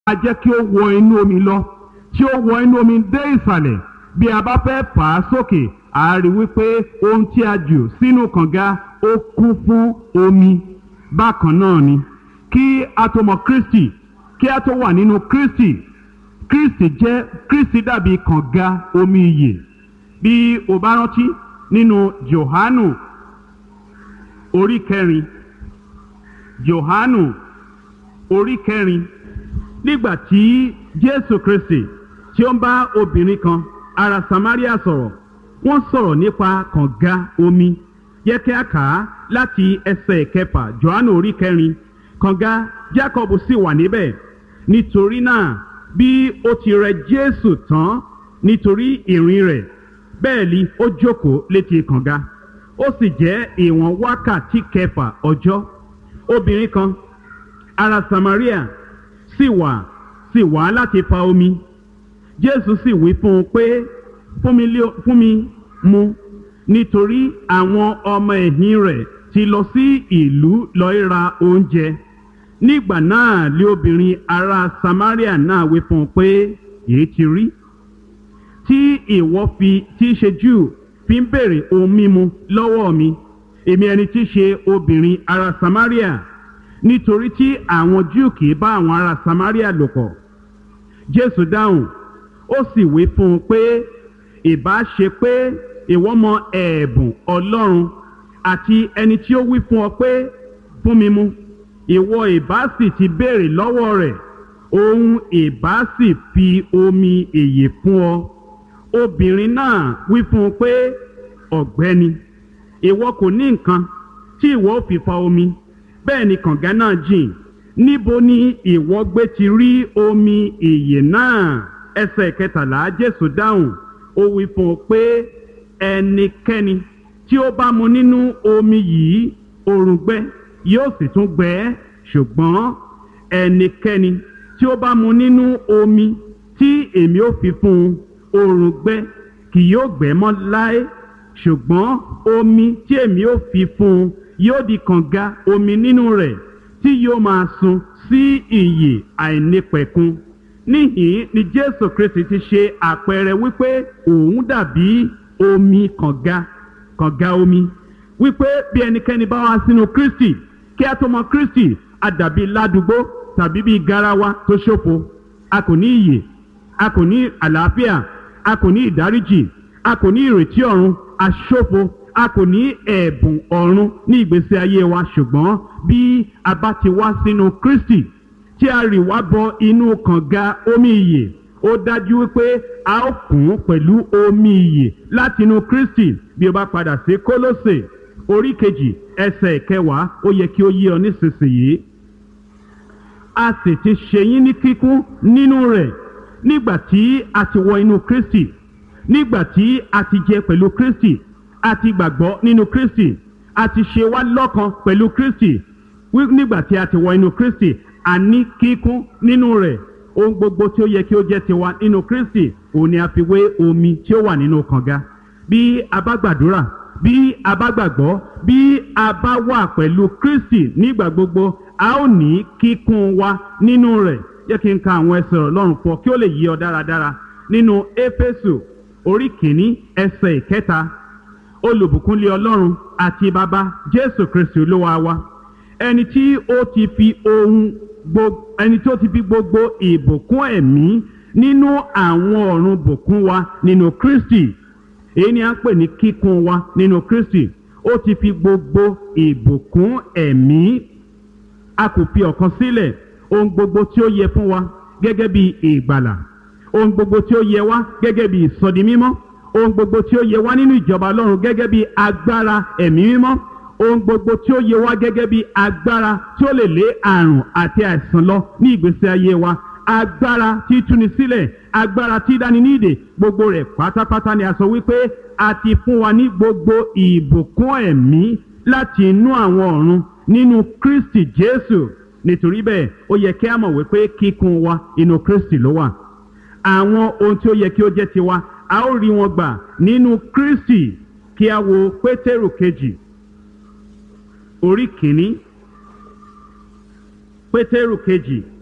a jẹ́ kí ó wọ inú omi lọ tí ó wọ inú omi dé ìsàlẹ̀ bí a bá fẹ́ fà á sókè a rí wípé ohun tí a jù sínú kànga ó kún fún omi bákan náà ni kí a tó mọ Kristi kí a tó wà nínú Kristi Kristi jẹ́ Kristi dàbí kànga omi ìyè bí o bá rántí nínú Jòhánù orí kẹrin Jòhánù orí kẹrin nígbà tí Jésù Kristi tí ó ń bá obìnrin kan ará Samaria sọ̀rọ̀ wọ́n sọ̀rọ̀ nípa kànga omi yẹ kí a kà á láti ẹsẹ̀ kẹfà Jòhánù orí kẹrin kànga Jacob sì wà níbẹ̀ nítorí náà bí ó ti rẹ Jésù tán nítorí ìrìn rẹ̀ bẹ́ẹ̀ ni ó jókòó létí kànga ó sì jẹ́ ìwọ̀n wákàtí kẹfà ọjọ́ obìnrin kan ará Samaria sì wà sì wá láti fa omi Jésù sì wí fún un pé fún mi lé- fún mi mu nítorí àwọn ọmọ ẹ̀yìn rẹ̀ ti lọ sí ìlú lọ ra oúnjẹ nígbà náà lé obìnrin ará Samaria náà wí fún un pé èyí ti rí tí ìwọ fi tí í ṣe Júù fi ń béèrè ohun mímu lọ́wọ́ mi èmi ẹni tí í ṣe obìnrin ará Samaria nítorí tí àwọn Júù kì í bá àwọn ará Samaria lò pọ̀ Jésù dáhùn ó sì wí fún un pé ìbá ṣe pé ìwọ mọ ẹ̀bùn Ọlọ́run àti ẹni tí ó wí fún ọ pé fún mi mu ìwọ ìbá sì ti béèrè lọ́wọ́ rẹ̀ òun ìbá sì fi omi èyè fún ọ obìnrin náà wí fún un pé ọ̀gbẹ́ni ìwọ kò ní nǹkan tí ìwọ ó fi fa omi bẹ́ẹ̀ ni kànga náà jìn níbo ni ìwọ gbé ti rí omi ìyè náà ẹsẹ̀ kẹtàlá Jésù dáhùn ó wí fún un pé ẹnikẹ́ni tí ó bá mu nínú omi yìí òrùngbẹ yóò sì tún gbẹ ẹ́ ṣùgbọ́n ẹnikẹ́ni tí ó bá mu nínú omi tí èmi ó fi fún un òrùngbẹ kì yóò gbẹ mọ́ láé ṣùgbọ́n omi tí èmi ó fi fún un yóò di kànga omi nínú rẹ̀ tí yóò máa sun sí ìyè àìnípẹ̀kun níhìn ni Jésù Kristi ti ṣe àpẹẹrẹ wípé òun dàbí omi kànga kànga omi wípé bí ẹnikẹ́ni bá wá sínú Kristi kí a tó mọ Kristi a dàbí ládùúgbò tàbí bí garawa tó ṣòfo a kò ní ìyè a kò ní àlàáfíà a kò ní ìdáríjì a kò ní ìrètí ọ̀run a ṣòfo a kò ní ẹ̀bùn ọ̀run ní ìgbésí ayé wa ṣùgbọ́n bí a bá ti wá sínú Kristi tí a rì wá bọ inú kànga omi ìyè ó dájú wípé a ó kún pẹ̀lú omi ìyè láti inú Kristi bí o bá padà sí Kólósè orí kejì ẹsẹ̀ kẹwàá ó yẹ kí ó yé ọ nísinsìnyí a sì ti ṣe yín ní kíkún nínú rẹ̀ nígbà tí a ti wọ inú Kristi nígbà tí a ti jẹ pẹ̀lú Kristi a ti gbàgbọ́ nínú Kristi a ti ṣe wá lọ́kan pẹ̀lú Kristi wí- nígbà tí a ti wọ inú Kristi a ní kíkún nínú rẹ̀ ohun gbogbo tí ó yẹ kí ó jẹ́ tiwa nínú Kristi òun ni a fi wé omi tí ó wà nínú kànga bí a bá gbàdúrà bí a bá gbàgbọ́ bí a bá wà pẹ̀lú Kristi nígbà gbogbo a ó ní kíkún wa nínú rẹ̀ jẹ́ kí n ka àwọn ẹsẹ̀ Ọlọ́run fọ kí ó lè yí ọ dáradára nínú Éfésù orí kìíní ẹsẹ̀ ìkẹta olùbùkúnlé Ọlọ́run àti bàbá Jésù Kristi Olúwa wa ẹni tí ó ti fi ohun gbogbo ẹni tí ó ti fi gbogbo ìbùkún ẹ̀mí nínú àwọn ọ̀run bùkún wa nínú Kristi èyí ni a ń pè ní kíkún wa nínú Kristi ó ti fi gbogbo ìbùkún ẹ̀mí a kò fi ọ̀kan sílẹ̀ ohun gbogbo tí ó yẹ fún wa gẹ́gẹ́ bí ìgbàlà ohun gbogbo tí ó yẹ wá gẹ́gẹ́ bí ìsọdi mímọ́ ohun gbogbo tí ó yẹ wá nínú ìjọba Ọlọ́run gẹ́gẹ́ bí agbára ẹ̀mí mímọ́ ohun gbogbo tí ó yẹ wá gẹ́gẹ́ bí agbára tí ó lè lé àrùn àti àìsàn lọ ní ìgbésí ayé wa agbára tí túni sílẹ̀ agbára tí dáni ní ìdè gbogbo rẹ̀ pátápátá ni a sọ wípé a ti fún wa ní gbogbo ìbùkún ẹ̀mí láti inú àwọn ọ̀run nínú Kristi Jésù nítorí bẹ́ẹ̀ ó yẹ kí a mọ̀ wípé kíkún wa inú Kristi ló wà àwọn ohun tí ó yẹ kí ó jẹ́ tiwa a ó rí wọn gbà nínú Kristi kí a wo Pétérù kejì orí kìíní Pétérù kejì